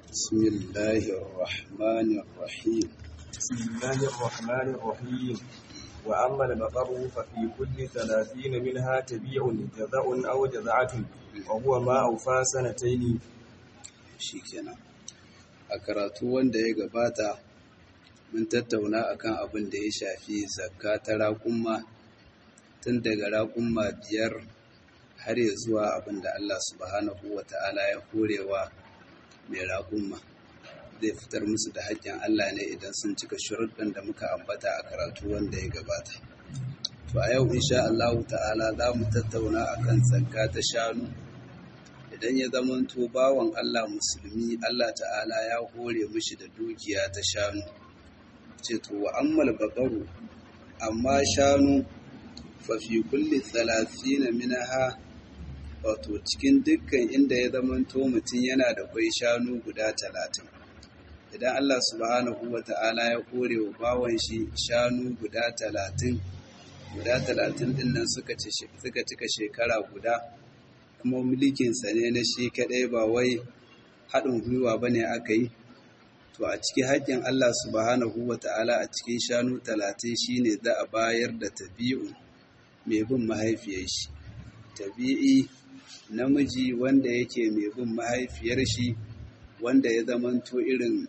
بسم الله الرحمن الرحيم بسم الله الرحمن الرحيم وأما البقر ففي كل ثلاثين منها تبيع جزاء أو جزعة وهو ما أوفى سنتين shikenan a karatu wanda ya gabata mun tattauna akan abin da ya shafi zakka ta raƙumma tun daga raƙumma biyar har ya zuwa abin da Allah subhanahu wa ta'ala ya horewa mai raƙumma zai fitar musu da haƙƙin Allah ne idan sun cika shuruɗin da muka ambata a karatu wanda ya gabata to a yau insha Allah ta'ala za mu tattauna akan zakka ta shanu idan ya zamanto bawan Allah musulmi Allah ta'ala ya hore mishi da dukiya ta shanu ce to wa ammal baqaru amma shanu fa fi kulli 30 minha wato cikin dukkan inda ya zamanto mutum yana da kwai shanu guda talatin idan Allah subhanahu wa ta'ala ya kore wa bawan shi shanu guda talatin guda talatin din nan suka cika shekara guda kuma mulkinsa ne na shi kaɗai ba wai haɗin gwiwa ba ne aka yi to a ciki haƙƙin Allah subhanahu wa ta'ala a cikin shanu talatin shi ne za a bayar da tabi'u mai bin mahaifiyar shi tabi'i namiji wanda yake mai bin mahaifiyar shi wanda ya zamanto irin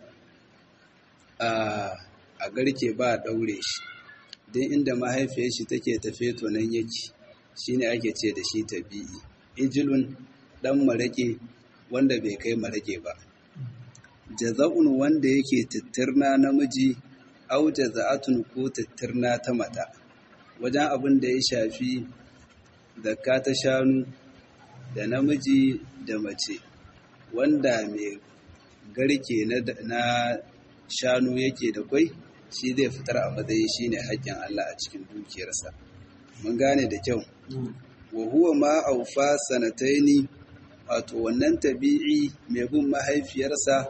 a garke ba a ɗaure shi don inda mahaifiyar shi take tafe to nan yake shine ake ce da shi tabi'i ijilun ɗan marake wanda bai kai marake ba jaza'un wanda yake tattirna namiji au jaza'atun ko tattirna ta mata wajen abin da ya shafi zakka ta shanu da namiji da mace wanda mai garke na shanu yake da kwai shi zai fitar a matsayi shine haƙƙin Allah a cikin dukiyarsa mun gane da kyau wa huwa ma aufa sanataini wato wannan tabi'i mai bin mahaifiyarsa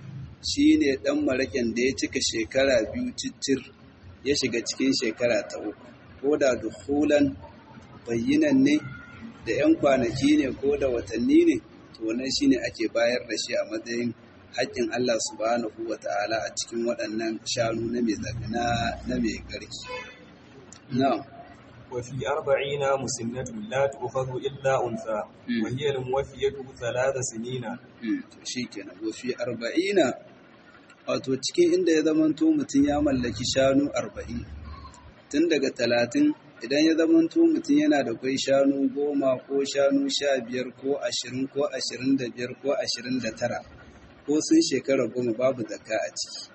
shine dan maraken da ya cika shekara biyu cicir ya shiga cikin shekara ta uku ko da dukhulan bayyinan ne da 'yan kwanaki ne ko da watanni ne to wannan shine ake bayar da shi a matsayin haƙƙin Allah subhanahu wa ta'ala a cikin waɗannan shanu na mai zafi na mai garki. Na'am. وفي أربعين مسنة لا تؤخذ إلا أنثى وهي الموفية ثلاث سنين shikenan wa fi arba'ina wato cikin inda ya zamanto mutum ya mallaki shanu arba'in tun daga talatin idan ya zamanto mutum yana da kwai shanu goma ko shanu sha biyar ko ashirin ko ashirin da biyar ko ashirin da tara ko sun shekara goma babu zakka a ciki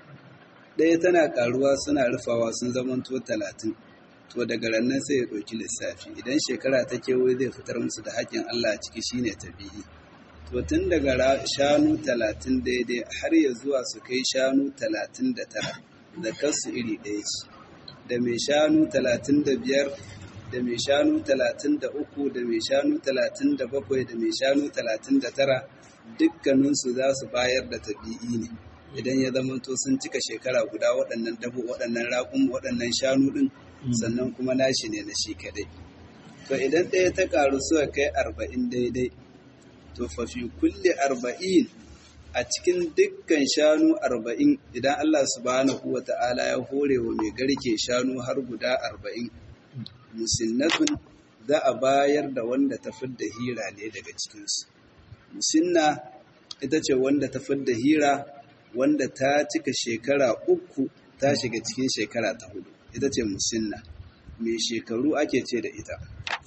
ɗaya tana ƙaruwa suna rufawa sun zamanto talatin to daga rannan sai ya ɗauki lissafi idan shekara ta kewaye zai fitar musu da haƙƙin Allah a ciki shine tabi'i to tun daga shanu talatin daidai har ya zuwa su kai shanu talatin da tara zakarsu iri ɗaya ce da mai shanu talatin da biyar da mai shanu talatin da uku da mai shanu talatin da bakwai da mai shanu talatin da tara dukkaninsu za su bayar da tabi'i ne idan ya zamanto sun cika shekara guda waɗannan dabo waɗannan raƙun waɗannan shanu ɗin sannan kuma nashi ne na shi kaɗai to idan ɗaya ta ƙaru suka kai arba'in daidai to fa fi kulle arba'in a cikin dukkan shanu arba'in idan Allah subhanahu wa ta'ala ya hore wa mai garke shanu har guda arba'in musinnatun za a bayar da wanda ta fidda hira ne daga cikinsu musinna ita ce wanda ta fidda hira wanda ta cika shekara uku ta shiga cikin shekara ta hudu ita ce musinna mai shekaru ake ce da ita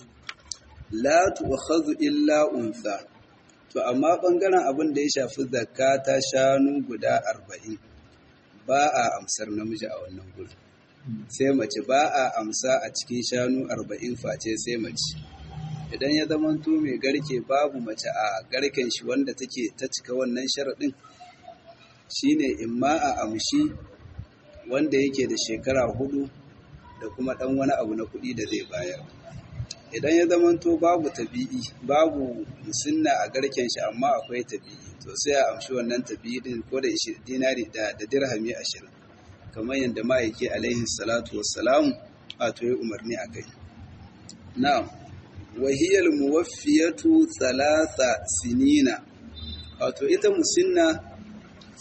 la tu'khadhu illa untha to amma bangaren abin da ya shafi zakka ta shanu guda arba'in ba a amsar namiji a wannan gurin sai mace ba a amsa a cikin shanu arba'in face sai mace idan ya zamanto mai garke babu mace a garken shi wanda take ta cika wannan sharaɗin shine in ma a amshi wanda yake da shekara hudu da kuma ɗan wani abu na kuɗi da zai bayar idan ya zamanto babu tabi'i babu musinna a garken shi amma akwai tabi'i to sai a amshi wannan tabi'i din ko da dinari da da dirhami ashirin kamar yadda ma'aiki alaihi salatu wassalam wato ya umarni a kai na'am wahiyar muwaffiyatu thalatha sinina wato ita musinna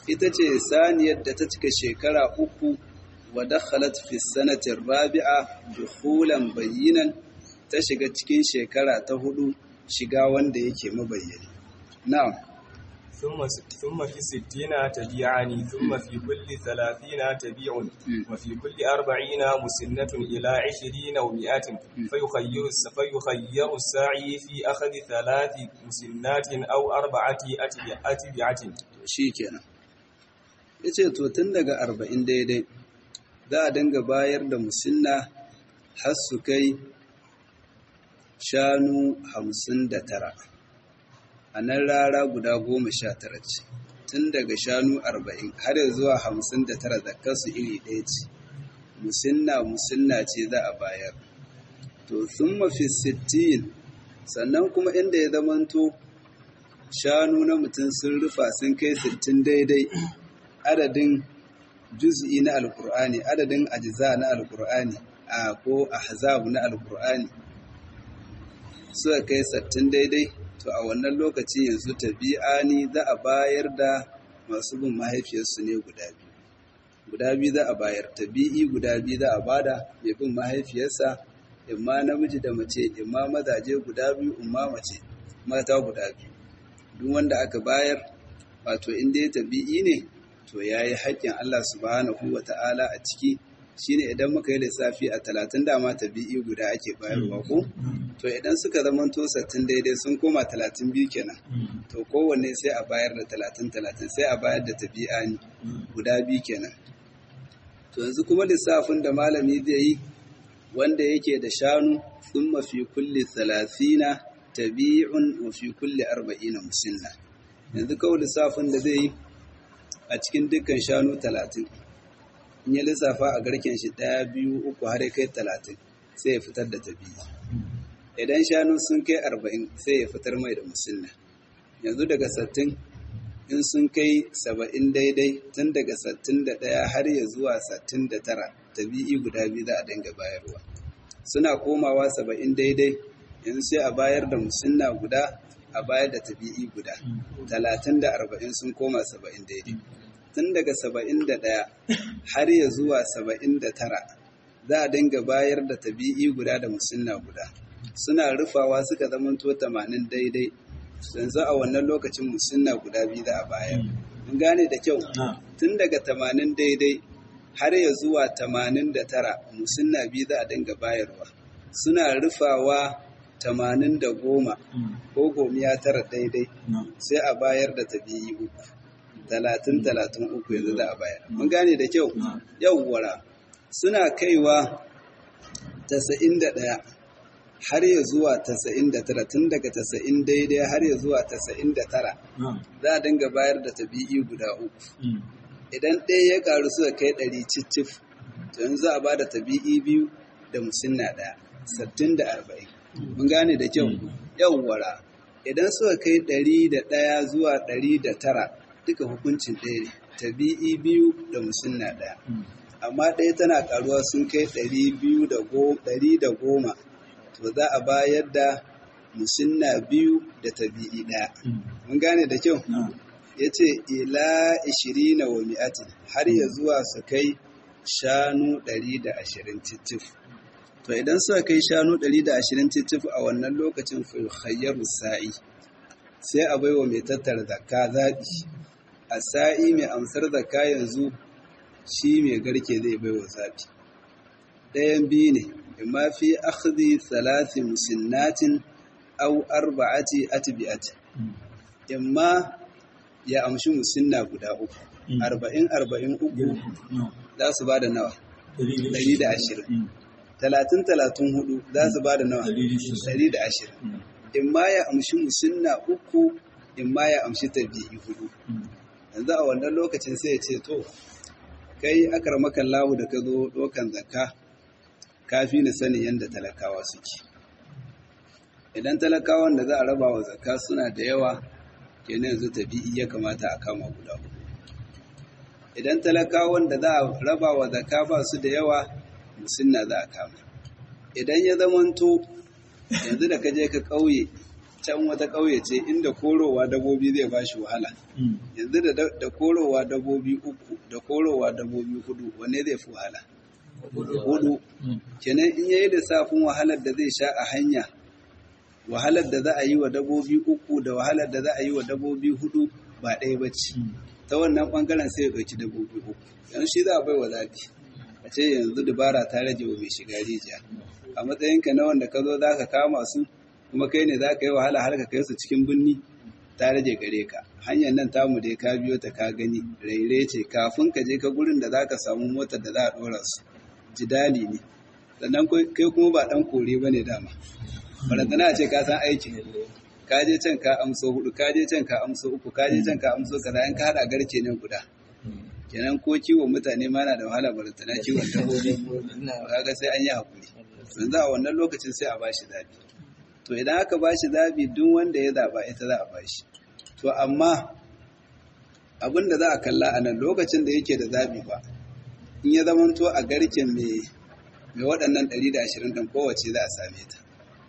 ita ce saniyar da ta cika shekara uku wa dakhalat fi sanati rabi'a dukhulan bayyinan ta shiga cikin shekara ta hudu shiga wanda yake mabayyani na'am ثم ثم في ستين تبيعان ثم في كل ثلاثين تبيع وفي كل أربعين مسنة إلى عشرين ومئات فيخير فيخير الساعي في أخذ ثلاث مسنات أو أربعة أتبعة shikenan yace to tun daga arba'in daidai za a dinga bayar da musinna har su kai shanu hamsin da tara a nan rara guda goma sha tara ce tun daga shanu arba'in har zuwa hamsin da tara kasu iri ɗaya ce musinna musinna ce za a bayar to sun mafi sittin sannan kuma inda ya zamanto shanu na mutum sun rufa sun kai sittin daidai adadin juz'i na alkur'ani adadin ajiza na alkur'ani a ko ahzab na alkur'ani suka kai sattin daidai to a wannan lokaci yanzu tabi'ani za a bayar da masu bin mahaifiyarsu ne guda biyu guda biyu za a bayar tabi'i guda biyu za a bada mai bin mahaifiyarsa imma namiji da mace imma mazaje guda biyu imma mace mata guda biyu duk wanda aka bayar wato in dai tabi'i ne to yayi haƙƙin Allah subhanahu wata'ala a ciki shine idan muka yi lissafi a talatin dama tabi'i guda ake bayarwa ko to idan suka zamanto sattin daidai sun koma talatin biyu kenan to kowanne sai a bayar da talatin talatin sai a bayar da tabi'a ne guda biyu kenan to yanzu kuma lissafin da malami zai yi wanda yake da shanu sun mafi kulli talatina tabi'un wa fi kulli arba'ina musinna yanzu kawai lissafin da zai yi a cikin dukkan shanu talatin in ya lissafa a garken shi ɗaya biyu uku har ya kai talatin sai ya fitar da tabi'i idan shanu sun kai arba'in sai ya fitar mai da musulna yanzu daga sattin in sun kai saba'in daidai tun daga sattin da ɗaya har ya zuwa sattin da tara tabi'i guda biyu za a dinga bayarwa suna komawa saba'in daidai yanzu sai a bayar da musulna guda a bayar da tabi'i guda talatin da arba'in sun koma saba'in daidai tun daga saba'in da ɗaya har ya zuwa saba'in da tara za a dinga bayar da tabi'i guda da musulna guda suna rufawa suka zamanto tamanin daidai yanzu a wannan lokacin musulna guda biyu za a bayar in gane da kyau tun daga tamanin daidai har ya zuwa tamanin da tara musulna biyu za a dinga bayarwa suna rufawa tamanin da goma ko gomiya tara daidai sai a bayar da tabi'i uku talatin talatin uku yanzu za a bayar mun gane da kyau yawwara suna kaiwa tasa'in da ɗaya har ya zuwa tasa'in da tara tun daga tasa'in daidai har ya zuwa tasa'in da tara za a dinga bayar da tabi'i guda uku idan ɗaya ya ƙaru suka kai ɗari cicif to yanzu za a ba da tabi'i biyu da musinna ɗaya sattin da arba'in mun gane da kyau yawwara idan suka kai ɗari da ɗaya zuwa ɗari da tara duka hukuncin ɗaya ne tabi'i biyu da musinna ɗaya amma ɗaya tana ƙaruwa sun kai ɗari biyu da ɗari da goma to za a bayar da musinna biyu da tabi'i ɗaya mun gane da kyau ya ce ila ishirina wa mi'atin har ya zuwa su kai shanu ɗari da ashirin titif to idan suka kai shanu ɗari da ashirin titif a wannan lokacin fulhayyar sa'i sai a baiwa mai tattara zakka zaɓi a sa'i mai amsar zakka yanzu shi mai garke zai baiwa zaɓi ɗayan biyu ne imma fi akhdhi thalathi musinnatin aw arba'ati atbi'ati imma ya amshi musinna guda uku arba'in arba'in uku za su ba da nawa ɗari da ashirin talatin talatin hudu za su ba da nawa ɗari da ashirin in ma ya amshi musinna uku in ma ya amshi tabi'i hudu yanzu a wannan lokacin sai ya ce to kai akar makan lahu da ka zo ɗaukan zakka kafi ni sanin yadda talakawa suke idan talakawan da za a raba wa zakka suna da yawa kenan yanzu tabi'i ya kamata a kama guda hudu idan talakawan da za a raba wa zakka ba su da yawa musinna za a kama idan ya zamanto yanzu da ka je ka ƙauye can wata ƙauye ce inda korowa dabobi zai ba shi wahala yanzu da korowa dabobi uku da korowa dabobi hudu wanne zai fi wahala hudu kenan in yayi lissafin wahalar da zai sha a hanya wahalar da za a yi wa dabobi uku da wahalar da za a yi wa dabobi hudu ba ɗaya ba ce ta wannan ɓangaren sai ya ɗauki dabobi uku yanzu shi za a bai wa zaɓi a ce yanzu dubara ta rage wa mai shiga rijiya a matsayinka na wanda ka zo za ka kama su kuma kai ne za ka yi wahala har ka kai su cikin birni ta rage gare ka hanyar nan tamu dai ka biyo ta ka gani raire ce kafin ka je ka gurin da za ka samu motar da za a ɗora su jidali ne sannan kai kuma ba ɗan kore ba ne dama barantana a ce ka san aikin ka je can ka amso hudu ka je can ka amso uku ka je can ka amso kaza in ka haɗa garke ne guda kenan ko kiwon mutane ma na da wahala barantana kiwon dabbobi kaga sai an yi hakuri yanzu a wannan lokacin sai a bashi zabi to idan aka bashi zabi duk wanda ya zaba ita za a bashi to amma abin da za a kalla a nan lokacin da yake da zabi ba in ya zamanto a garken mai mai waɗannan 120 ɗin kowace za a same ta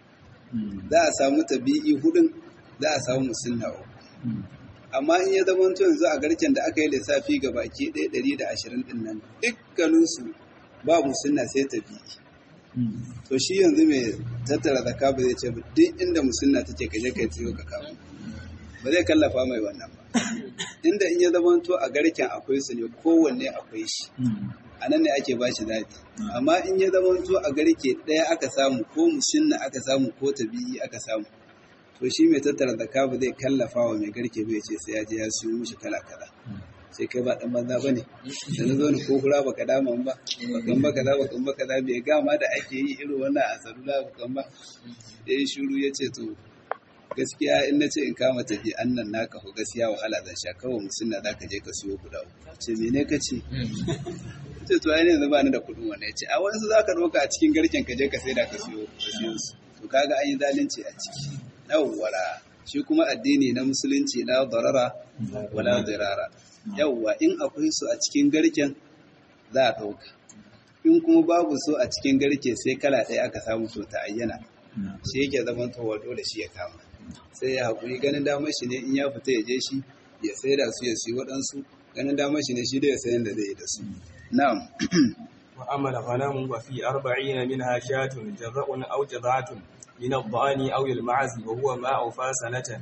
za a samu tabi'i hudun za a samu musulna uku amma in ya zama yanzu a garken da aka yi lissafi ga baki ɗaya ɗari da ashirin ɗin nan dukkaninsu ba musulna sai tabi'i to shi yanzu mai tattara zaka ba zai ce duk inda musulna take ka je kai tsiyo ka kawo ba zai kallafa mai wannan ba inda in ya zama to a garken akwai su ne kowanne akwai shi a nan ne ake bashi zaɓi amma in ya zama to a garke ɗaya aka samu ko musulna aka samu ko tabi'i aka samu to shi mai tattara zakka ba zai kallafa wa mai garke bai ce sai ya je ya siyo mishi kala kala sai kai ba dan banza bane da na zo ni ko kura baka dama ba bakan baka da bakan baka da bai gama da ake yi irin wannan a salula bakan ba yayi shiru yace to gaskiya in na ce in kama tafi annan naka ko gaskiya wahala zan sha kawai musunna zaka je ka siyo guda uku ce mene ka ce ce to ai ne yanzu ba ni da kuɗin wannan yace a wani su zaka ɗauka a cikin garken ka je ka saida ka siyo ka siyo su to kaga an yi zalunci a ciki yawwara shi kuma addini na musulunci la darara wala dirara yawwa in akwai su a cikin garken za a ɗauka in kuma babu su a cikin garke sai kala ɗaya aka samu to ta ayyana shi yake zaman towa dole shi ya kama sai ya haƙuri ganin damar shi ne in ya fita ya je shi ya sai da su ya siyi waɗansu ganin damar shi ne shi da ya sayan da zai yi da su na'am وأما الغنم وفي أربعين منها شاة جذع أو جذعة من الضأن أو المعز وهو ما أوفى سنة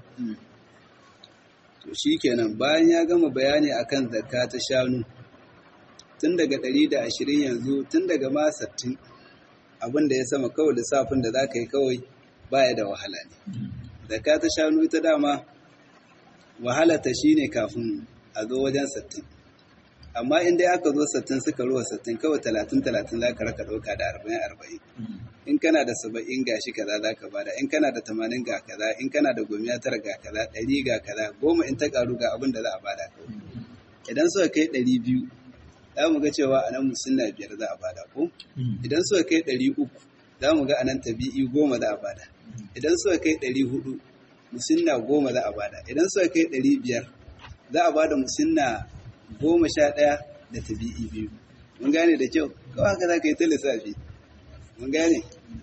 to shikenan bayan ya gama bayani akan zakka ta shanu tun daga 120 yanzu tun daga ma 60 abin da ya sama kawai lissafin da zaka yi kawai baya da wahala ne zakka ta shanu ita dama wahala ta shine kafin a zo wajen 60 amma in dai aka zo 60 suka ruwa 60 kawai 30 30 zaka raka dauka da 40 40 in kana da 70 gashi kaza zaka bada in kana da 80 ga kaza in kana da gomiya tara ga kaza 100 ga kaza goma in ta karu ga abin da za a bada idan suka kai 200 za mu ga cewa anan musunna biyar za a bada ko idan suka kai 300 za mu ga anan tabi'i goma za a bada idan suka kai 400 musunna goma za a bada idan suka kai 500 za a bada musunna goma sha ɗaya da tabi'i biyu mun gane da kyau kawai haka za ka yi ta lissafi mun gane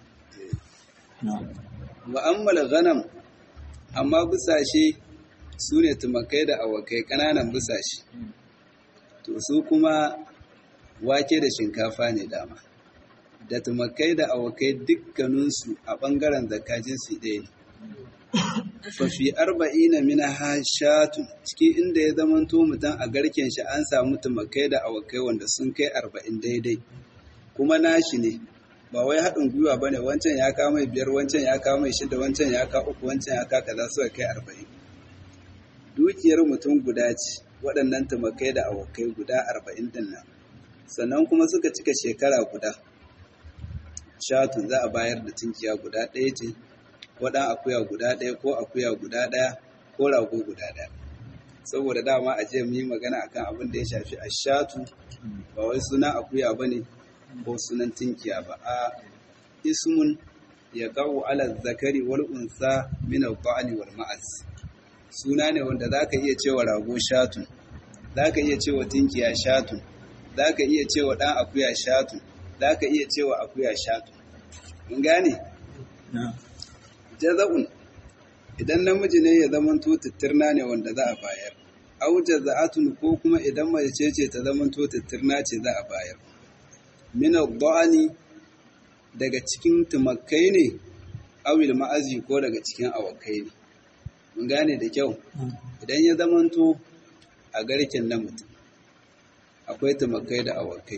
wa ammal ghanam amma busashe su ne tumakai da awakai ƙananan busashe to su kuma wake da shinkafa ne dama da tumakai da awakai dukkaninsu a ɓangaren zakajinsu ɗaya ne fafi arba'ina mina hashatun cikin inda ya zamanto mutum a garken shi an samu tumakai da awakai wanda sun kai arba'in daidai kuma nashi ne ba wai haɗin gwiwa ba ne wancan ya kama biyar wancan ya kama shida wancan ya ka uku wancan ya ka kaza suka kai arba'in dukiyar mutum guda ce waɗannan tumakai da awakai guda arba'in din nan sannan kuma suka cika shekara guda shatun za a bayar da tunkiya guda ɗaya ce ko ɗan akuya guda ɗaya ko akuya guda ɗaya ko rago guda ɗaya saboda dama a jiya mu yi magana akan abin da ya shafi ashatu ba wai sunan akuya ba ne ko sunan tinkiya ba a ismun ya gawo ala zakari wal unsa min al wal ma'az suna ne wanda zaka iya cewa rago shatun zaka iya cewa tinkiya shatun zaka iya cewa ɗan akuya shatun zaka iya cewa akuya shatun mun gane jaza'un idan namiji ne ya zamanto tattirna ne wanda za a bayar au jaza'atun ko kuma idan mace ce ta zamanto tattirna ce za a bayar min ad-da'ani daga cikin tumakai ne awil ma'azi ko daga cikin awakai ne mun gane da kyau idan ya zamanto a garken na mutum akwai tumakai da awakai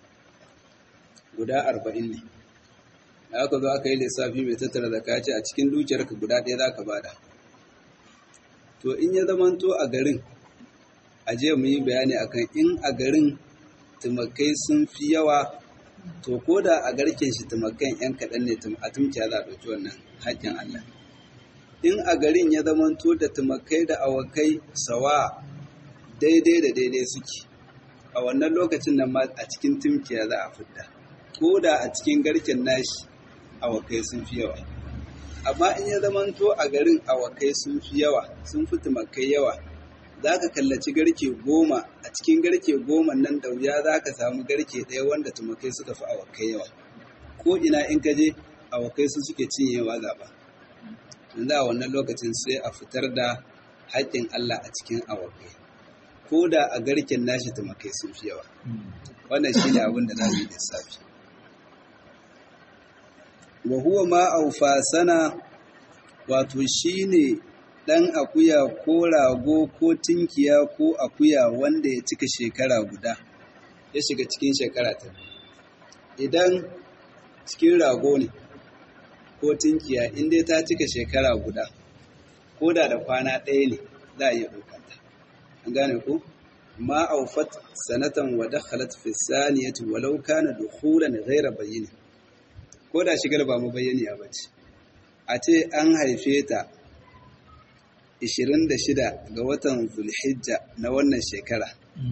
guda arba'in ne da aka zo aka yi lissafi mai tattara da kaci a cikin dukiyarka guda ɗaya za ka bada to in ya zamanto a garin a je mu yi bayani akan in a garin tumakai sun fi yawa to ko da a garken shi tumakan yan kaɗan ne a tumciya za a ɗauki wannan haƙƙin Allah in a garin ya zamanto da tumakai da awakai sawa daidai da daidai suke a wannan lokacin nan ma a cikin tumkiya za a fidda ko da a cikin garken nashi awakai sun fi yawa amma in ya zamanto a garin awakai sun fi yawa sun fi tumakai yawa za ka kallaci garke goma a cikin garke goma nan da wuya za ka samu garke ɗaya wanda tumakai suka fi awakai yawa ko ina in ka je awakai su suke cinyewa gaba yanzu a wannan lokacin sai a fitar da haƙƙin Allah a cikin awakai ko da a garken nashi tumakai sun fi yawa wannan shi ne abin da za mu yi lissafi wa huwa ma aufa sana wato shi ne ɗan akuya ko rago ko tinkiya ko akuya wanda ya cika shekara guda ya shiga cikin shekara ta idan cikin rago ne ko tinkiya inda ta cika shekara guda ko da da kwana ɗaya ne za a iya ɗaukanta an gane ko ma aufat sanatan wa dakhalat fi saniyati walau kana dukhulan ghayra bayyin ko da shigar ba mu bayyani a bace a ce an haife ta 26 ga watan Zulhijja na wannan shekara.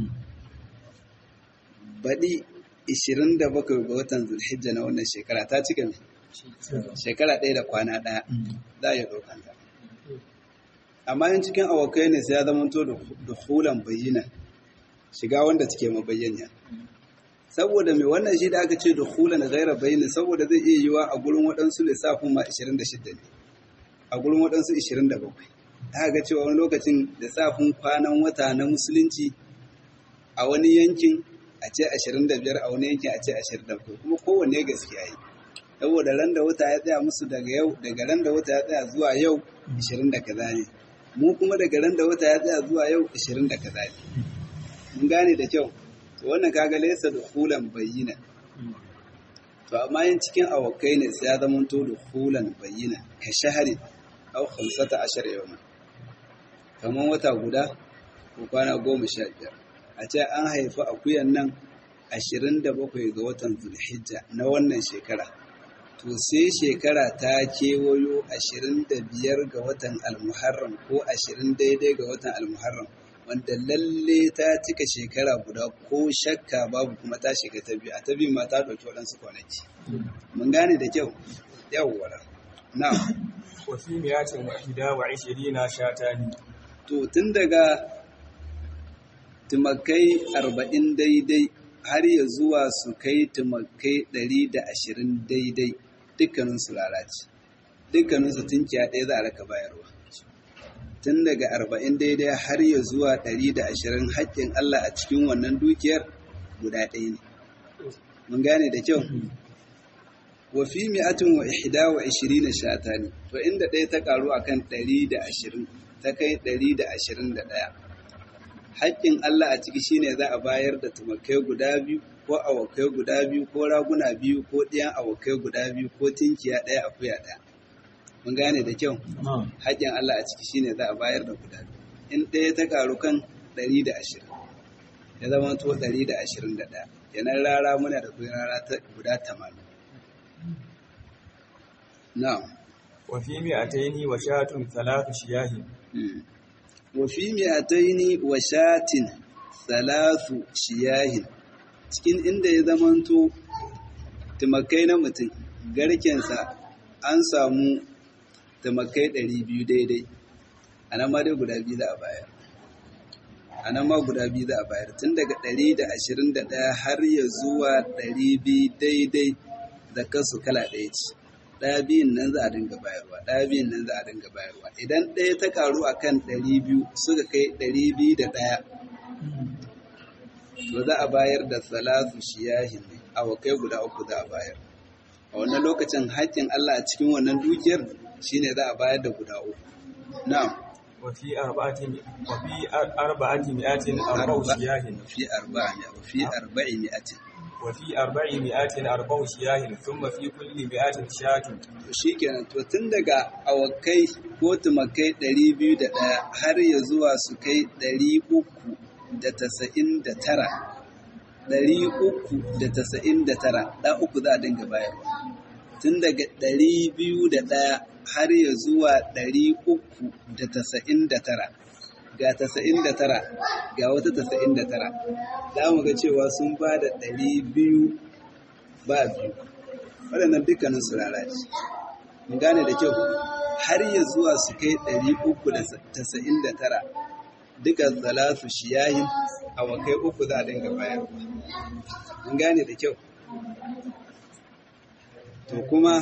Baɗi 27 ga watan Zulhijja na wannan shekara ta cika mai? Shekara ɗaya da kwana ɗaya za a yi ɗaukanta. Amma yin cikin awakai ne sai ya zamanto da hulan bayyana shiga wanda take mabayyaniya. Saboda mai wannan shi da aka ce da hulan gaira bayyana saboda zai iya yiwa a gurin waɗansu lissafin ma 26 ne, a gurin waɗansu 27. aka ga cewa wani lokacin da safin kwanan wata na musulunci a wani yankin a ce 25 a wani yankin a ce 24 kuma kowanne gaskiya yi saboda ran da wata ya tsaya musu daga yau daga ran da wata ya tsaya zuwa yau 20 da kaza ne mu kuma daga ran da wata ya tsaya zuwa yau 20 da kaza ne mun gane da kyau to wannan kaga laysa da hulan bayyina to amma yin cikin awakai ne sai ya zama to da hulan bayyina ka shahari au 15 yawma kamar wata guda ko kwana goma sha biyar a ce an haifi akuyan nan ashirin da bakwai ga watan zulhijja na wannan shekara to sai shekara ta kewayo ashirin da biyar ga watan almuharram ko ashirin daidai ga watan almuharram wanda lalle ta cika shekara guda ko shakka babu kuma ta shiga ta biyu a ta biyu ma ta ɗauki waɗansu kwanaki mun gane da kyau yawwa na وفي مئة وإحدى وعشرين شاتان to tun daga tumakai arba'in daidai har ya zuwa su kai tumakai ɗari da ashirin daidai dukkaninsu lalace dukkaninsu tunkiya ɗaya za a raka bayarwa tun daga arba'in daidai har ya zuwa ɗari da ashirin haƙƙin Allah a cikin wannan dukiyar guda ɗaya ne mun gane da kyau wa fi mi'atin wa ihda wa ishirina shatani to inda ɗaya ta ƙaru akan ɗari da ashirin ta kai ɗari da ashirin da ɗaya. Haƙƙin Allah a ciki shine za a bayar da tumakai guda biyu ko awakai guda biyu ko raguna biyu ko ɗiyan awakai guda biyu ko tinkiya ɗaya akuya ɗaya. Mun gane da kyau? Haƙƙin Allah a ciki shine za a bayar da guda biyu. In ɗaya ta ƙaru kan ɗari da ashirin. Ya zama to ɗari da ashirin da ɗaya. Yanan rara muna da kuɗin rara ta guda tamanin. Na'am. وفي مئتين وشاة ثلاث شياه wafi mi'ataini wa shatin salasu shiyahin cikin inda ya zamanto tumakai na mutum garkensa an samu tumakai ɗari biyu daidai a nan ma dai guda biyu za a bayar a nan ma guda biyu za a bayar tun daga ɗari da ashirin da ɗaya har ya zuwa ɗari biyu daidai da kansu kala ɗaya ce ɗaya biyun nan za a dinga bayarwa ɗaya biyun nan za a dinga bayarwa idan ɗaya ta karu a kan ɗari biyu suka kai ɗari biyu da ɗaya to za a bayar da salatu shiyahin ne awakai guda uku za a bayar a wannan lokacin haƙƙin Allah a cikin wannan dukiyar shine za a bayar da guda uku na'am وفي أربعة وفي أربعة مئات أربع شياه في أربعة وفي أربع مئة وفي أربع مئات أربع شياه ثم في كل مئات شاة shi kenan to tun daga awakai ko tumakai ɗari biyu da ɗaya har ya zuwa su kai ɗari uku da tasa'in da tara ɗari uku da tasa'in da tara ɗa uku za a dinga bayarwa tun daga ɗari biyu da ɗaya har ya zuwa ɗari uku da tasa'in da tara ga tasa'in da tara ga wata tasa'in da tara za mu ga cewa sun ba da ɗari biyu ba biyu waɗannan dukkanin su lalace mun gane da kyau har ya zuwa su kai ɗari uku da tasa'in da tara duka salatu shiyahin a wakai uku za a dinga bayarwa mun gane da kyau to kuma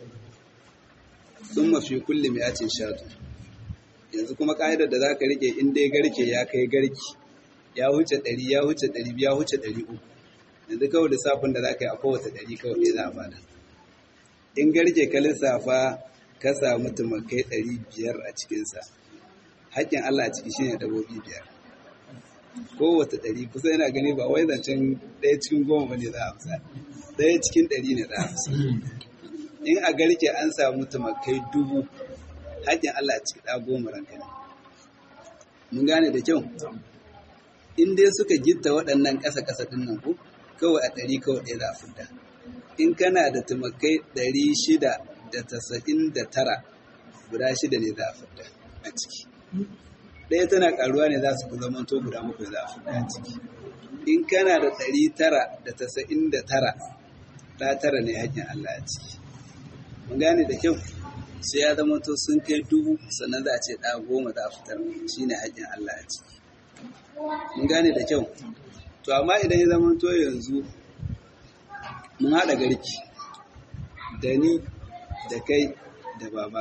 sun mafi kulle mai acin shatu yanzu kuma ƙa'idar da za ka rike in dai garke ya kai garki ya huce ɗari ya huce ɗari ya huce ɗari uku yanzu kawai lissafin da za ka yi a kowace ɗari kawai ɗaya za a bada in garke ka lissafa ka samu tumakai ɗari biyar a cikinsa haƙƙin Allah a ciki shine dabobi biyar kowace ɗari kusa yana gani ba wai zancen ɗaya cikin goma ba ne za a amsa ɗaya cikin ɗari ne za a amsa in a garke an samu tumakai dubu haƙƙin Allah a ciki ɗa goma ranka ne mun gane da kyau in dai suka gitta waɗannan ƙasa-ƙasa ɗin nan ko kawai a ɗari kawai ɗaya za a fita in kana da tumakai ɗari shida da tasa'in da tara guda shida ne za a fita a ciki ɗaya tana ƙaruwa ne za su fi zama to guda muku za a fita a ciki in kana da ɗari tara da tasa'in da tara ɗa tara ne haƙƙin Allah a ciki mun gane da kyau sai ya zama to sun kai dubu sannan za a ce ɗa goma za a fitar shi ne haƙƙin Allah a ciki mun gane da kyau to amma idan ya zama to yanzu mun haɗa garki da ni da kai da baba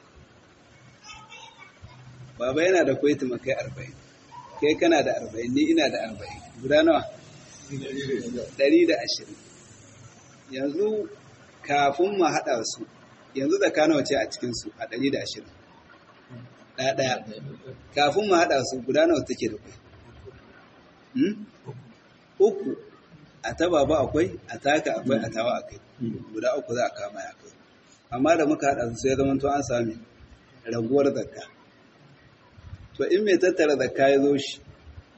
baba yana da kwaiti makai arba'in kai kana da arba'in ni ina da arba'in guda nawa ɗari da ashirin yanzu kafin mu haɗa su yanzu da nawa ce a cikinsu a ɗari da ashirin ɗaya ɗaya kafin mu haɗa su guda nawa take da kwai uku a ta baba akwai a taka akwai a tawa akai guda uku za a kama ya kai amma da muka haɗa su sai zama to an sami raguwar zakka to in mai tattara zakka ya zo shi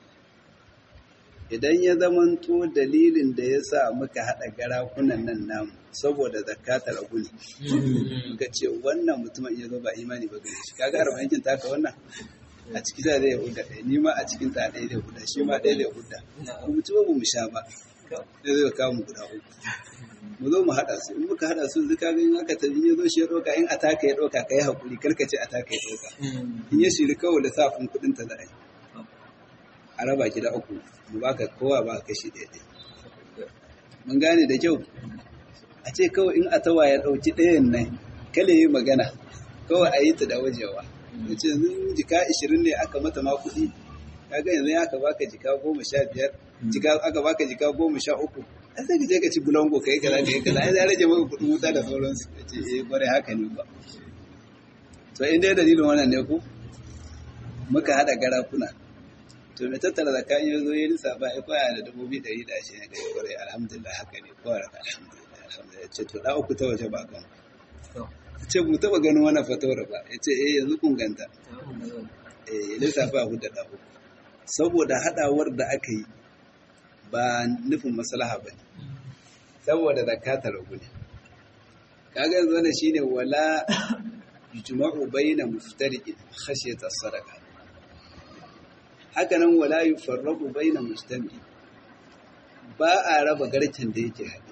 idan ya zama to dalilin da ya sa muka haɗa garakunan nan namu saboda zakka ta ragu ne muka ce wannan mutumin ya zo ba imani ba gare shi kaga arba'in yankin taka wannan a ciki da zai huda ɗaya ni ma a cikin ta ɗaya zai huda shi ma ɗaya zai huda kuma ci ba mu sha ba sai zai kawo mu guda uku mu zo mu haɗa su in muka haɗa su zuka ga in aka tafi ya zo shi ya ɗauka in ataka ya ɗauka ka yi haƙuri karka ce ataka ya ɗauka in ya shiri kawai lissafin kuɗin ta za a yi a raba ki da uku mu baka kowa ba kashi ɗaya ɗaya mun gane da kyau a ce kawai in atawa ya ɗauki ɗayan nan kale yi magana kawai a yi ta da wajewa da ce yanzu jika ishirin ne aka mata ma kuɗi kaga yanzu aka baka jika goma sha biyar jika aka baka jika goma sha uku a sai ka je ka ci bulango ka yi kaza ka yi kaza ai ya rage maka kuɗin wuta da sauransu ka ce eh kwarai haka ne ba to in dai dalilin wannan ne ku muka haɗa garakuna to mai tattara da kayan yanzu ya lissafa ya kwaya da dubu biyu ɗari da ashirin da ya kwarai alhamdulillah haka ne kawai alhamdulillah alhamdulillah ce to ɗa uku ta waje ba kan ce mu taɓa ganin wani fatawar ba ya ce eh yanzu kun ganta eh lissafa hudu da uku saboda haɗawar da aka yi ba nufin maslaha ba ne saboda zakata ragu ne kaga yanzu wannan shine wala yujma'u baina muftariqin khashyata sadaqa haka nan wala yufarraqu baina mustami ba a raba garken da yake haɗe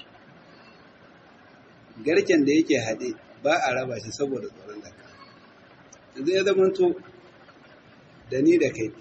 garken da yake haɗe ba a raba shi saboda tsoron zakka yanzu ya zamanto da ni da kai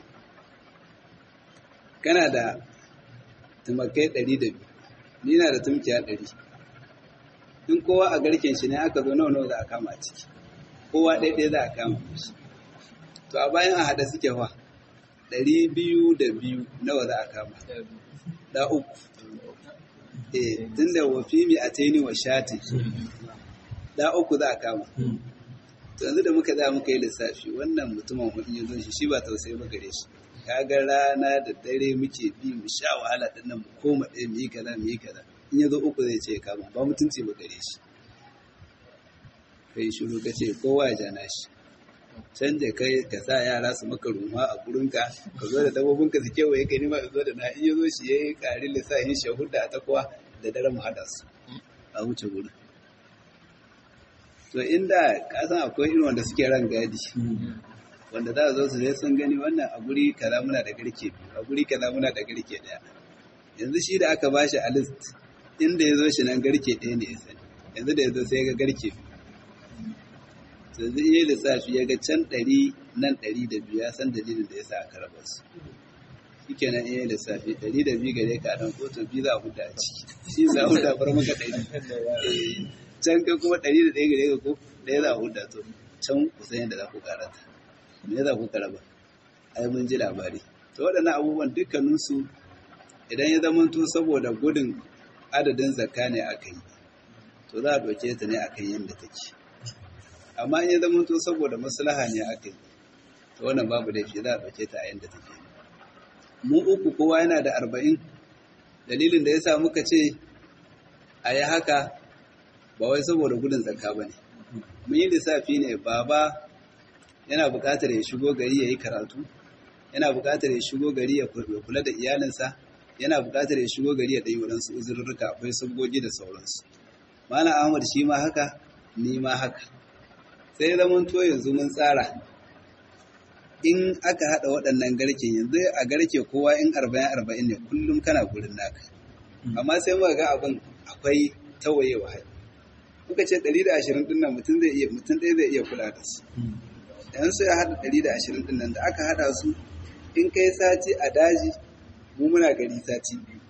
kana da tumakai ɗari da biyu ni na da tumkiya ɗari in kowa a garken shi ne aka zo nawa nawa za a kama a ciki kowa ɗaya ɗaya za a kama shi to a bayan a haɗa suke fa ɗari biyu da biyu nawa za a kama da uku eh tun da wafi mi a taini wa shati da uku za a kama to yanzu da muka za muka yi lissafi wannan mutumin hudun ya zo shi shi ba tausayi ba gare shi kaga rana da dare muke bi mu sha wahala din nan mu koma ɗaya mu yi kaza mu yi kaza in ya zo uku zai ce kama ba mutunci ba gare shi kai shiru ka ce kowa ya jana shi canja kai ka sa yara su maka rumwa a gurinka ka zo da dabbobinka su kewaye ka nima ka zo da na in ya zo shi ya yi ƙarin lissafin shahuda a takwa da dare mu haɗa su a wuce gurin to inda ka san akwai irin wanda suke ran gadi wanda za a zo su sai sun gani wannan a guri kaza muna da garke biyu a guri kaza muna da garke daya yanzu shi da aka bashi a list inda ya zo shi nan garke ɗaya ne ya sani yanzu da ya zo sai ya ga garke biyu to yanzu iya lissafi ya ga can ɗari nan ɗari da biyu ya san dalilin da ya sa aka raba su shi kenan iya lissafi ɗari da biyu gare ka nan kotu biyu za a huta a ciki shi za a huta bar maka ɗari can kai kuma ɗari da ɗaya gare ka ko ɗaya za a huta to can kusan yadda za ku karata me za ku karaba ai mun ji labari to waɗannan abubuwan dukkaninsu idan ya zamanto saboda gudun adadin zakka ne aka yi to za a ɗauke ta ne akan yadda take amma in ya zamanto saboda maslaha ne aka yi to wannan babu laifi za a ɗauke ta a yadda take mu uku kowa yana da arba'in dalilin da ya sa muka ce a yi haka ba wai saboda gudun zakka ba ne mun yi lissafi ne baba yana buƙatar ya shigo gari ya yi karatu yana buƙatar ya shigo gari ya kula da iyalinsa yana buƙatar ya shigo gari ya ɗanyi waɗansu uzurruka akwai sabgogi da sauransu malam ahmad shi ma haka ni ma haka sai zaman to yanzu mun tsara in aka haɗa waɗannan garken yanzu a garke kowa in arba'in arba'in ne kullum kana gurin naka amma sai muka ga abin akwai tawayewa muka ce ɗari da ashirin ɗin nan mutum zai iya mutum ɗaya zai iya kula da su yan sai haɗa ɗari da ashirin ɗin nan da aka haɗa su in kai sati a daji mu muna gari sati biyu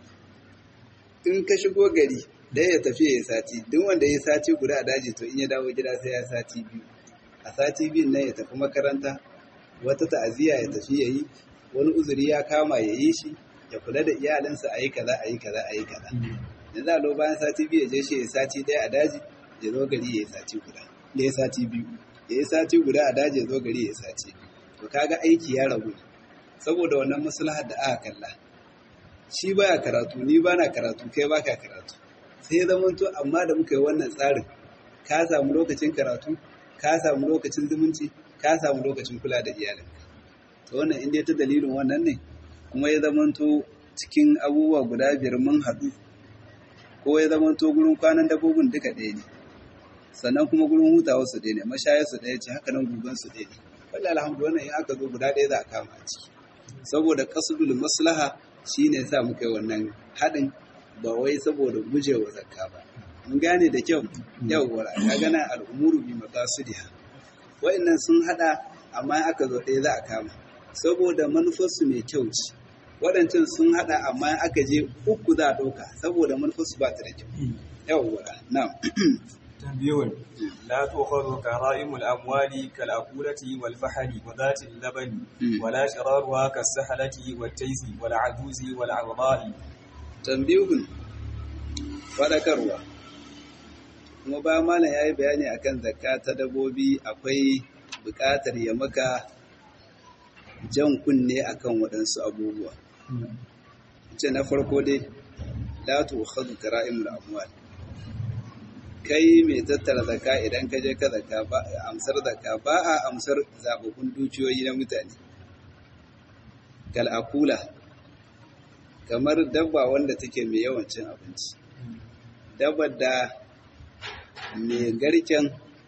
in ka shigo gari da ya tafi ya yi sati duk wanda ya yi sati guda a daji to in ya dawo gida sai ya sati biyu a sati biyun nan ya tafi makaranta wata ta'aziyya ya tafi ya yi wani uzuri ya kama ya yi shi ya kula da iyalinsa a yi kaza a yi kaza a yi kaza yanzu a lo bayan sati biyu ya je shi ya sati ɗaya a daji ya zo gari ya yi sati guda ya yi sati biyu ya yi sati guda a daji ya zo gari ya yi sati to kaga aiki ya ragu saboda wannan maslahar da aka kalla shi baya karatu ni bana karatu kai baka karatu sai zaman to amma da muka yi wannan tsarin ka samu lokacin karatu ka samu lokacin zumunci ka samu lokacin kula da iyalinka to wannan inda ta dalilin wannan ne kuma ya zaman to cikin abubuwa guda biyar mun haɗu ko ya zaman to gurin kwanan dabbobin duka ɗaya ne sannan kuma gurin hutawa su ɗaya ne mashayar su ɗaya ce haka nan gugan su ɗaya ne wallahi alhamdulillah in aka zo guda ɗaya za a kama a ciki saboda kasudul maslaha shine yasa muka yi wannan haɗin ba wai saboda gujewa zakka ba mun gane da kyau yawwa ka gana al'umuru bi maqasidiha wa'annan sun hada amma aka zo ɗaya za a kama saboda manufarsu mai kyau ce waɗancan sun hada amma aka je uku za a ɗauka saboda manufarsu ba ta da kyau yawwa na'am تنبيه لا تؤخذ كرائم الأموال كالأكولة والفحل وذات اللبن ولا شرارها كالسحلة والتيس والعجوز والعوضاء تنبيه فذكروا kuma ba malam ya yi bayani akan zakka ta dabobi akwai buƙatar ya maka jan kunne akan waɗansu abubuwa ce na farko dai la tu'khadhu kara'imul amwal kai mai tattara zaka idan ka je ka zaka ba amsar zaka ba a amsar zababbun dukiyoyi na mutane kal'akula kamar dabba wanda take mai yawan cin abinci dabbar da mai garken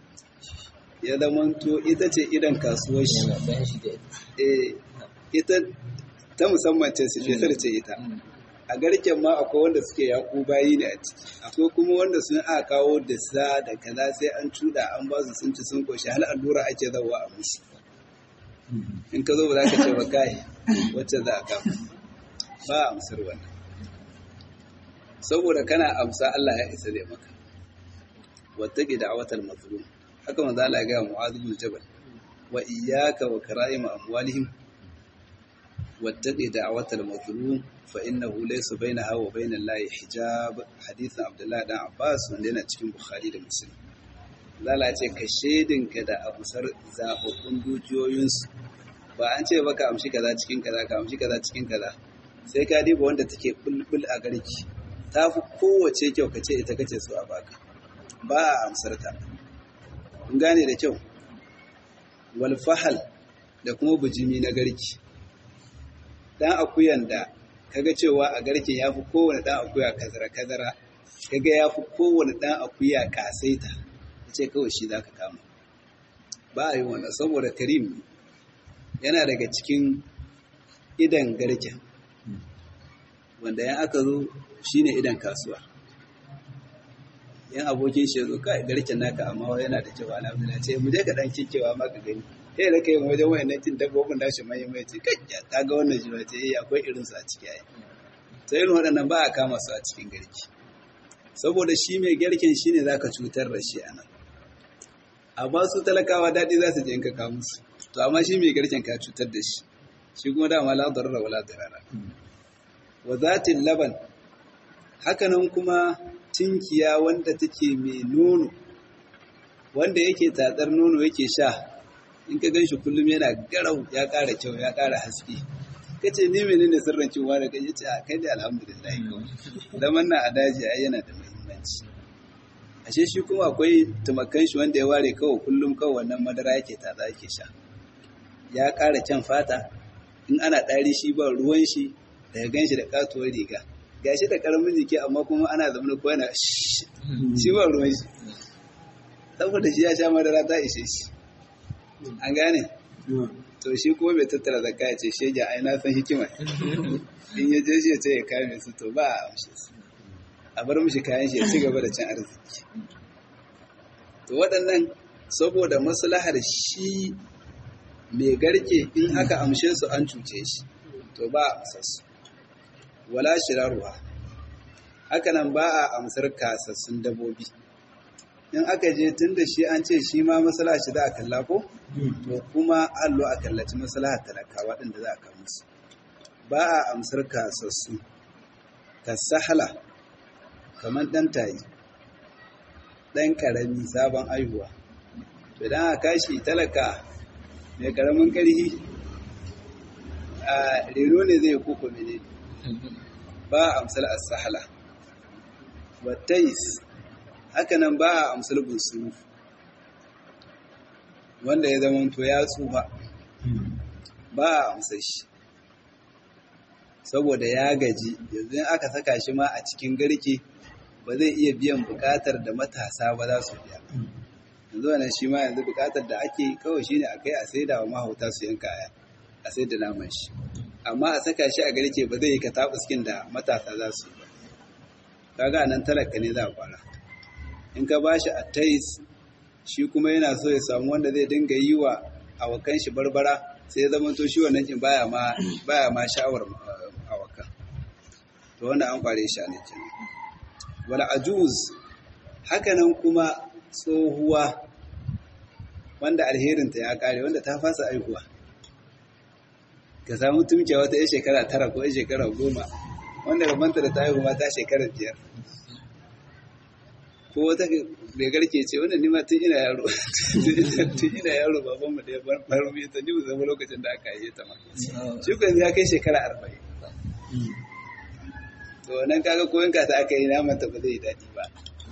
ya zamanto ita ce idan kasuwar shi ita ta musamman ce sifesar ce ita a garken ma akwai wanda suke yaku bayi ne a ciki akwai kuma wanda sun aka kawo da sa da kaza sai an cuda an ba su sun ci sun koshi hal allura ake zawa a musu in ka zo ba za ka ce ba kai wacce za a kama ba a amsar wannan saboda kana amsa Allah ya isa zai maka wattaqi da'watal mazlum haka manzo Allah ya ga Mu'adh bin Jabal wa iyyaka wa kara'im amwalihim wattaqi da'watal mazlum fa innahu laysa bainaha wa bainal lahi hijab hadithin Abdullah dan Abbas wanda yana cikin Bukhari da Muslim Allah ce ka shedinka da abusar zababbun dukiyoyinsu ba an ce baka amshi kaza cikin kaza ka amshi kaza cikin kaza sai ka diba wanda take bulbul a garki ta fi kowace kyau ka ce ita kace so a baka ba a amsar ta kun gane da kyau wal fahal da kuma bujimi na garki dan akuyan da kaga cewa a garken ya fi kowane dan akuya kazara kazara kaga ya fi kowane dan akuya kasaita ce kawai shi zaka kama ba a yi wannan saboda karim yana daga cikin idan garken wanda yan aka zo shine idan kasuwa yan abokin shi zo kai garken naka amma yana da cewa alhamdulillah ce mu je ka dan kikewa ma ka gani kai da kai wajen wayannan cin dabbobin da shi mai mai ce kai ta ga wannan shi ce eh akwai irin su a ciki ai sai irin waɗannan ba a kama su a cikin garki saboda shi mai garken shine zaka cutar da shi anan a ba su talakawa daɗi za su je in ka kawo musu to amma shi mai garken ka cutar da shi shi kuma dama la darara wala darara wa zatin laban hakanan kuma tinkiya wanda take mai nono wanda yake tatsar nono yake sha in ka gan shi kullum yana garau ya ƙara kyau ya ƙara haske ka ce ni menene sirrin cewa da kai ce a kai da alhamdulillah zaman na a daji ai yana da muhimmanci ashe shi kuma akwai tumakan shi wanda ya ware kawai kullum kawai wannan madara yake tatsa yake sha ya ƙara kyan fata in ana ɗari shi ba ruwan shi daga gan shi da katuwar riga ga shi da ƙaramin jiki amma kuma ana zama ko yana shi ba ruwan shi saboda shi ya sha madara ta ishe shi an gane to shi kuma bai tattara zakka ya ce shege ai na san hikima in ya je shi ya ce ya kame su to ba a amshe su a bar mishi kayan shi ya ci gaba da cin arziki to waɗannan saboda maslahar shi mai garke in aka amshe su an cuce shi to ba a amsar su wala shirarwa hakanan ba a amsar kasassun dabobi in aka je tun da shi an ce shi ma masala shi za a kalla ko to kuma allo a kallaci masala talakawa ɗin da za a kama musu ba a amsar kasassu kasahala kamar ɗan tayi ɗan ƙarami sabon aihuwa to idan aka kashi talaka mai ƙaramin ƙarfi a reno ne zai koko mene ba a amsar asahala wattais hakanan ba a amsar bunsuru wanda ya zama to ya tsufa ba a amsar shi saboda ya gaji yanzu aka saka shi ma a cikin garke ba zai iya biyan bukatar da matasa ba za su biya yanzu wannan shi ma yanzu bukatar da ake kawai shine a kai a saida wa mahauta su yanka a sai da naman shi amma a saka shi a garke ba zai yi ka tabuskin da matasa za su yi ba kaga nan talaka ne za a fara in ka ba shi a tais shi kuma yana so ya samu wanda zai dinga yi wa awakan shi barbara sai ya zama to shi wannan kin baya ma baya ma sha'awar awakan to wannan an kware shi ne kenan wal ajuz hakanan kuma tsohuwa wanda alherinta ya kare wanda ta fasa aihuwa ka samu tumke wata ya shekara tara ko ya shekara goma wanda rabanta da ta haihu ma ta shekara biyar ko wata bai garke ce wanda ni ma tun ina yaro tun ina yaro baban mu da ya bar mai ta ni zama lokacin da aka yi ta ma shi ko ya kai shekara arba'in to nan kaga ko yanka ta aka yi naman ta ba zai daɗi ba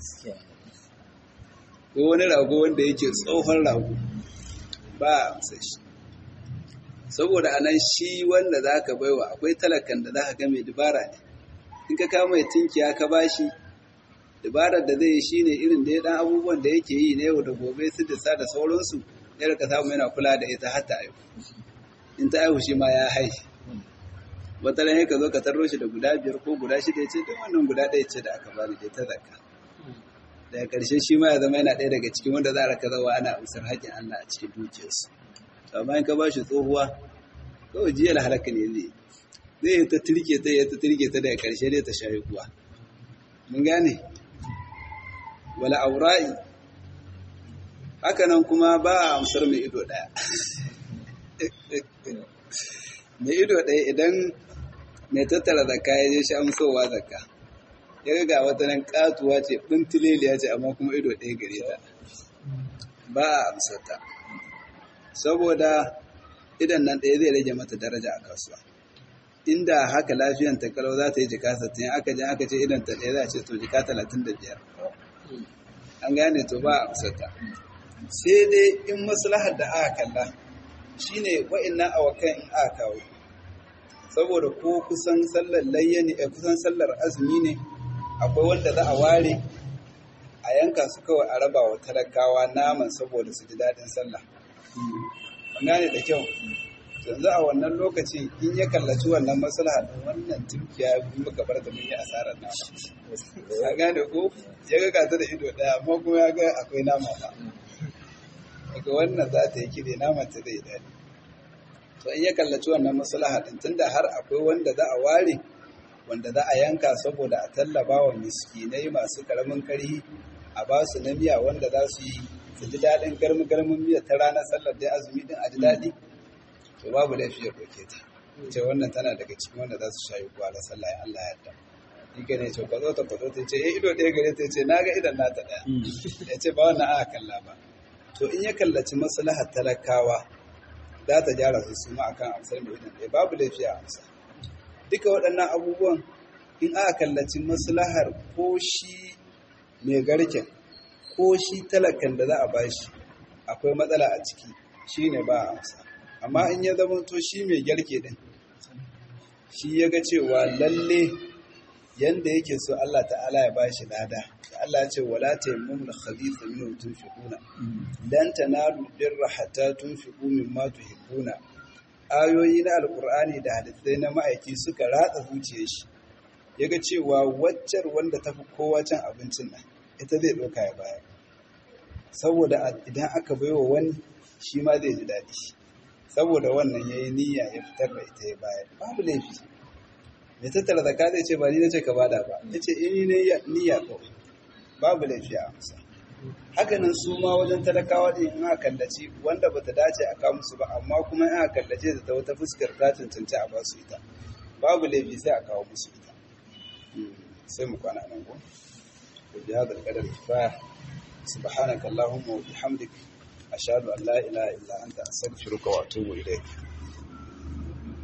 ko wani rago wanda yake tsohon rago ba a amsa shi saboda anan shi wanda za ka baiwa akwai talakan da za ka ga mai dubara ne in ka kama mai tinkiya ka bashi dabarar da zai yi shi ne irin da ya dan abubuwan da yake yi na yau da gobe su da sa da sauransu ya ka samu yana kula da ita har ta aihu in ta aihu shi ma ya hai wata ran ka zo ka tarro shi da guda biyar ko guda shida ya ce don wannan guda ɗaya ce da aka bani da ta zakka daga ƙarshe shi ma ya zama yana ɗaya daga cikin wanda za a raka zawa ana amsar haƙƙin Allah a cikin dukiyarsu amma in ka ba shi tsohuwa kawai jiya halaka ne zai zai yi ta turke ta yi ta turke ta daga ƙarshe dai ta shayi kuwa mun gane wala aura'i hakanan kuma ba a amsar mai ido ɗaya mai ido ɗaya idan mai tattara zakka ya je shi amsowa zakka ya ga wata nan katuwa ce ɓintileliya ce amma kuma ido ɗaya gare ta ba a amsarta saboda idan nan ɗaya zai rage mata daraja a kasuwa inda haka lafiyan ta kalau za ta yi jika sattin aka je aka ce idan ta ɗaya za a ce to jika talatin da biyar an gane to ba a amsarta sai dai in maslahar da aka kalla shine wa'annan awakan in aka kawo saboda ko kusan sallar layya ne kusan sallar azumi ne akwai wanda za a ware a yanka su kawai a raba wa talakawa naman saboda su ji daɗin sallah gane da kyau yanzu a wannan lokacin in ya kallaci wannan maslaha din wannan tunkiya in muka bar da mun yi asarar nama ka gane ko ya ga gata da ido ɗaya amma kuma ya ga akwai nama ba daga wannan za ta yi kire naman ta zai daɗi to in ya kallaci wannan maslaha din tunda har akwai wanda za a ware wanda za a yanka saboda a tallaba wa miskinai masu karamin karhi a ba su na miya wanda za su yi su ji daɗin garmi-garmin miya ta ranar sallar da azumi din a ji daɗi to babu laifi ya ɗauke ta ce wannan tana daga cikin wanda za su sha yi kuwa da sallah ya Allah ya yarda shi ke ne ce kwazo ta kwazo ta ce ya ido ɗaya gare ta ce na ga idan nata ɗaya ya ce ba wannan aka kalla ba to in ya kallaci maslahar talakawa za ta gyara su su ma akan amsar mai idan ɗaya babu laifi a amsa duka waɗannan abubuwan in aka kallaci maslahar ko shi mai garken ko shi talakan da za a bashi akwai matsala a ciki shi ne ba a amsa amma in ya zama to shi mai garke din shi ya ga cewa lalle yanda yake so Allah ta'ala ya bashi lada Allah ya ce wala tayammumul khabitha minhu tunfiquna lan tanalu birra hatta tunfiqu mimma tuhibbuna ayoyi na alkur'ani da hadisai na ma'aiki suka ratsa zuciyar shi yaga cewa waccar wanda tafi kowa cin abincin nan ita zai ɗauka ya bayar saboda idan aka baiwa wani shi ma zai ji daɗi saboda wannan ya yi niyya ya fitar da ita ya bayar babu laifi mai tattara zaka zai ce ba ni na ce ka bada ba ya ce in yi niyya kawai babu laifi a amsa hakanan su ma wajen talakawa ɗin in aka kallaci wanda bata dace a kawo musu ba amma kuma in aka kallace da ta wata fuskar ta cancanci a ba su ita babu laifi sai a kawo musu ita sai mu kwana nan ko bi hada alqadar kifaya subhanaka allahumma wa bihamdik ashhadu an la ilaha illa anta astaghfiruka wa atubu ilayk